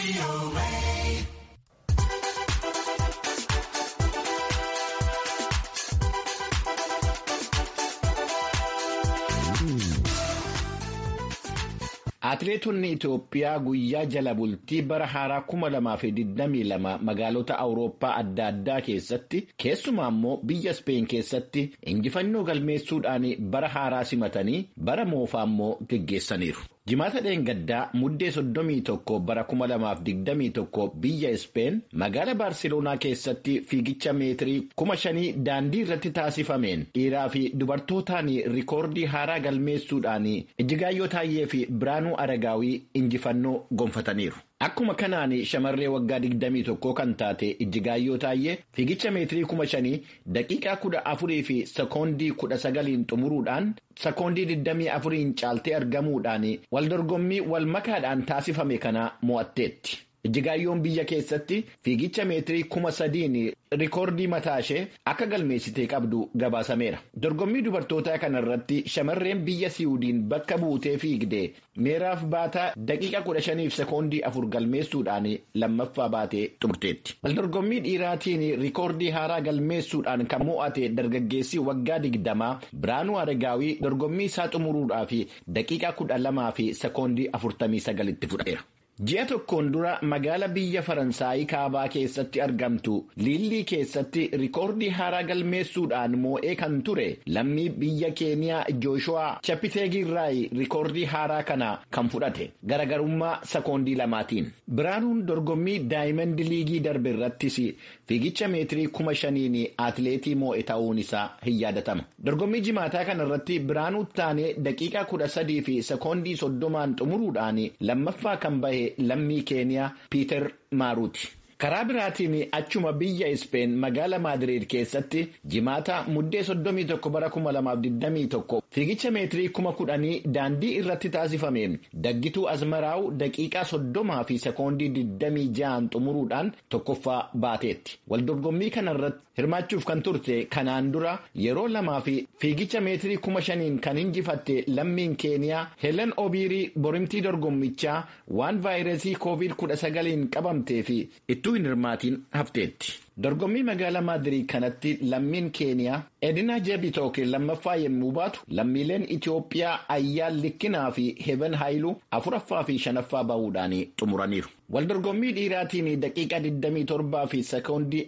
Atileetonni Itoophiyaa guyyaa jala bultii bara haaraa kuma lamaa fi digdamii lama magaalota Awurooppaa adda addaa keessatti keessumaa immoo biyya Speen keessatti injifannoo galmeessuudhaan bara haaraa simatanii bara moofaa immoo geggeessaniiru. Jimaata dheengaddaa muddee soddomii tokko bara kuma lamaaf digdamii tokko biyya Speen magaala Baarseloonaa keessatti fiigicha meetirii kuma shanii daandii irratti taasifameen dhiiraa fi dubartootaan rikoordii haaraa galmeessuudhaan Ijjigaayyoo Taayyee fi Biraanuu Aragaawii injifannoo gonfataniiru. Akkuma kanaan shamarree waggaa digdamii tokkoo kan taate Ijjigaayyoo Taayyee fiigicha meetirii kuma shanii daqiiqaa kudha afurii fi sekoondii kudha sagaliin xumuruudhaan sekoondii digdamii afuriin caaltee argamuudhaan waldorgommii wal makaadhaan taasifame kana mo'atteetti. Ijjigaayyoon biyya keessatti fiigicha meetirii kuma sadiin rikoordii mataa ishee akka galmeessitee qabdu gabaasameera. Dorgommii dubartootaa kanarratti shamarreen biyya Siwiidin bakka buutee fiigdee meeraaf baataa daqiiqa kudha shaniif sekoondii afur galmeessuudhaan lammaffaa baatee xumurteetti. Waldorgommii dhiiraatiin rikoordii haaraa galmeessuudhaan kan mo'ate dargaggeessi waggaa digdamaa Biraanuu Aragaawii dorgommii isaa xumuruudhaaf daqiiqa kudha lamaa fi sekoondii afurtamii sagalitti fudhateera. Ji'a tokkoon dura magaala biyya Faransaayii kaabaa keessatti argamtu Liillii keessatti rikoordii haaraa galmeessuudhaan moo'ee kan ture lammii biyya Keeniyaa Jooshuwaa Chapiteegirraayi rikoordii haaraa kana kan fudhate garagarummaa sekoondii lamaatiin. Biraanuun dorgommii Daayimand Liigii darbe irrattis fiigicha meetirii kuma shaniin atileetii moo'e ta'uun isaa hin yaadatama. Dorgommii jimaataa kana irratti Biraanuu taanee daqiiqaa kudha sadii fi sekoondii soddomaan xumuruudhaan lammaffaa kan bahe. Lammii Keeniyaa Piiter Maaruuti. Karaa biraatiin achuma biyya Ispeen magaala Maadiriid keessatti jimaata muddee soddomii tokko bara kuma lamaaf digdamii tokko fiigicha meetirii kuma kudhanii daandii irratti taasifameen daggituu Azmaraawu daqiiqaa soddomaa fi sekoondii digdamii ja'an xumuruudhaan tokkoffaa baateetti. Waldorgommii kanarratti hirmaachuuf kan turte kanaan dura yeroo lamaa fi fiigicha meetirii kuma shaniin kan injifatte lammiin Keeniyaa Helen Obiirii borimtii dorgommichaa waan vaayirasii koovid kudha sagaliin qabamtee fi ittuu hin hirmaatiin hafteetti. Dorgommii magaalaa Maadirii kanatti lammiin Keeniyaa Edina Jebitook lammaffaa yommuu baatu lammiileen Itoophiyaa Ayyaan Likkinaa fi Heben Haayiluu afuraffaa fi shanaffaa bahuudhaan xumuraniiru. Waldorgommii dhiiraatiin daqiiqa 27 fi sekoondii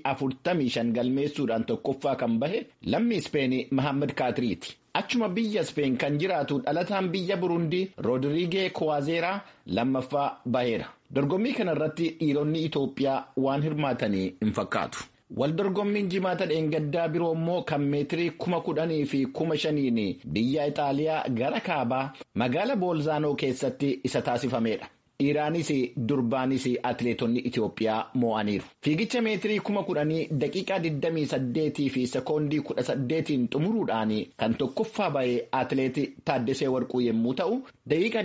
45 galmeessuudhaan tokkoffaa kan bahe lammii Ispeenii Mahammad Kaatiriiti. Achuma biyya Speen kan jiraatu dhalataan biyya Burundii Roodiriigee Kuwaazeeraa lammaffaa baheera. Dorgommii kanarratti dhiironni Itoophiyaa waan hirmaatanii hin fakkaatu. Waldorgommiin jimaata dheengaddaa biroo immoo kan meetirii kuma kudhanii fi kuma shaniin biyya Itaaliyaa gara kaabaa magaala Boolzaanoo keessatti isa taasifamedha. Dhiiraanis durbaanis atileetonni Itoophiyaa moo'aniiru. Fiigicha meetirii kuma kudhanii daqiiqaa 28 fi sekoondii 18 xumuruudhaan kan tokkoffaa bahe atileetii Taaddesee Warquu yommuu ta'u, daqiiqaa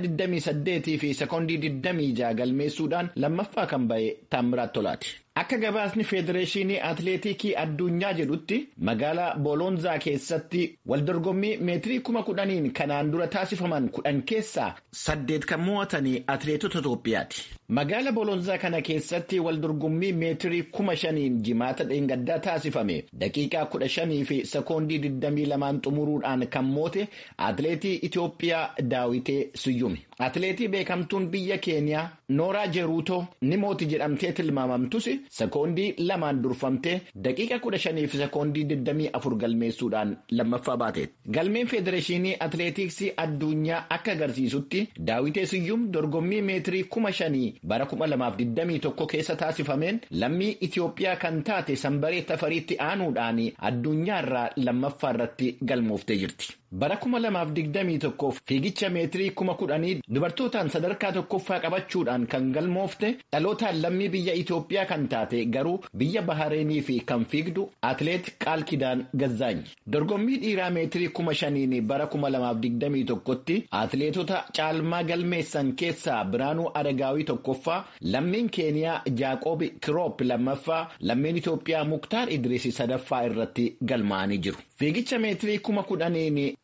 28 fi sekoondii 26 galmeessuudhaan lammaffaa kan bahe Taammiraat Tolaati. Akka gabaasni Federeeshinii Atileetikii Addunyaa jedhutti magaalaa Boolonzaa keessatti waldorgommii meetirii kuma kudhaniin kanaan dura taasifaman kudhan keessaa saddeet kan mo'atan atileetota Itoophiyaati. Magaala Boolonzaa kana keessatti waldorgommii meetirii kuma shaniin jimaata dheengaddaa taasifame daqiiqaa kudha shanii fi sekoondii digdamii lamaan xumuruudhaan kan moote atileetii Itoophiyaa Daawitee Siyyumi. Atileetii beekamtuun biyya Keeniyaa Nooraa Jeruutoo ni mooti jedhamtee tilmaamamtus sekoondii lamaan durfamtee daqiiqa kudha shanii fi sekoondii digdamii afur galmeessuudhaan lammaffaa baateetti. Galmeen Federeeshinii Atileetiksii addunyaa akka agarsiisutti Daawitee Siyyum dorgommii meetirii kuma shanii bara kuma lamaaf digdamii tokko keessa taasifameen lammii Itoophiyaa kan taate sanbaree tafariitti aanuudhaan addunyaarraa lammaffaa irratti galmooftee jirti. Bara kuma lamaaf digdamii tokkoof fiigicha meetirii kuma kudhanii dubartootaan sadarkaa tokkoffaa qabachuudhaan kan galmoofte dhalootaan lammii biyya Itoophiyaa kan taate garuu biyya Bahareenii fi kan fiigdu atileet Qaal Kidaan Gazzaany. Dorgommii dhiiraa meetirii kuma shaniin bara kuma lamaaf digdamii tokkotti atileetota caalmaa galmeessan keessaa Biraanuu Adagaawii tokkoffaa, lammiin Keeniyaa Jaaqoob Kiroop lammaffaa, lammiin Itoophiyaa Muktaar Idriis sadaffaa irratti galmaa'anii jiru. Fiigicha meetirii kuma kudhaniin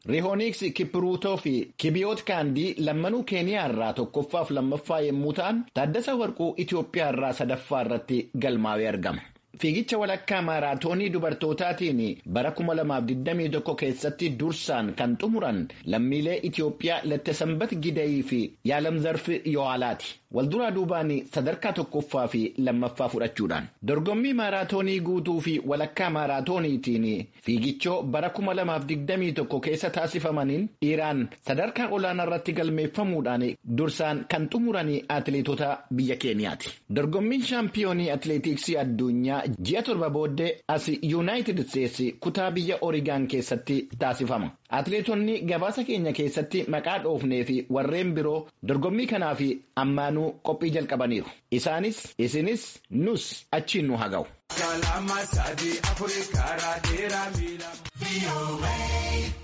Rihooniks Kipruutoo fi Kibiyoot Kaandii lammanuu Keeniyaa irraa tokkoffaaf lammaffaa yommuu ta'an Taaddasa Warquu Itoophiyaa irraa sadaffaa irratti galmaa'ee argama. Fiigicha walakkaa maaraatoonii dubartootaatiin bara 2021 keessatti dursaan kan xumuran lammiilee Itoophiyaa Lattesambat Gidayii fi Yaalamzarfi Yohaalaati. Walduraa duubaan sadarkaa tokkoffaa fi lammaffaa fudhachuudhaan. Dorgommii maaraatoonii guutuu fi walakkaa maaraatooniitiin fiigichoo bara 2021 keessa taasifamaniin dhiiraan sadarkaa olaanaa irratti galmeeffamuudhaan dursaan kan xumuran atileetota biyya Keeniyaati. Dorgommiin shaampiyoonii atileetiksii addunyaa ji'a torba booddee as yuunaayitid isteetsi kutaa biyya Oorigaan keessatti taasifama. Atileetonni gabaasa keenya keessatti maqaa dhoofnee fi warreen biroo dorgommii kanaaf ammaanuu qophii jalqabaniiru. Isaanis isinis nus achiin nu haga'u. Kalama sadii afurii karaa dheeraa miila.